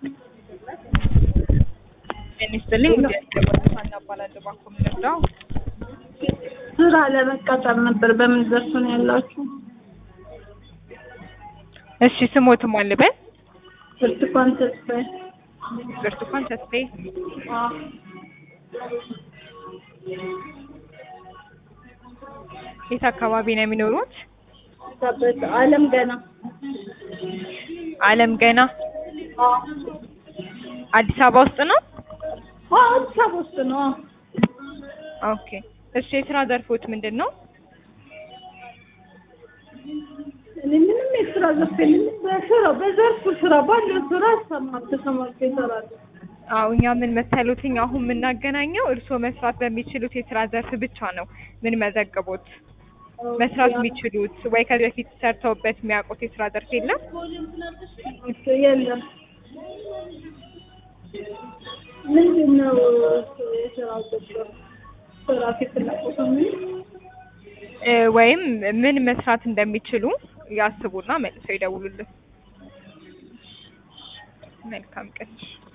ጤና ይስጥልኝ ውድ ያስገባል ሀና እባላለሁ ባኮ የምንረዳው ስራ ለመቀጠር ነበር። በምን ዘርፍ ነው ያላችሁ? እሺ ስሞት ማን ልበል ብርቱካን ተስፋዬ። ብርቱካን ተስፋዬ አዎ። የት አካባቢ ነው የሚኖሩት ሰበት አለም ገና አለም ገና አዎ። አዲስ አበባ ውስጥ ነው አዎ፣ አዲስ አበባ ውስጥ ነው። አዎ። ኦኬ እሺ የስራ ዘርፎት ምንድን ነው እኔ ምንም የስራ ዘርፍ የለኝም። በስራ በዘርፉ ስራ ባለው ስራ ሰማት ተሰማርቶ ይሰራሉ። አዎ እኛ ምን መሰሉትኝ አሁን የምናገናኘው እርስዎ መስራት በሚችሉት የስራ ዘርፍ ብቻ ነው ምን መዘግቦት መስራት የሚችሉት ወይ ከዚህ በፊት ሰርተውበት የሚያውቁት የስራ ዘርፍ የለም እሱ የለም። ምንድን ነው የስራ ዘርፍ? ስራ ፍላጎት ምን እ ወይም ምን መስራት እንደሚችሉ ያስቡና መልሰው ይደውሉልን መልካም ቀን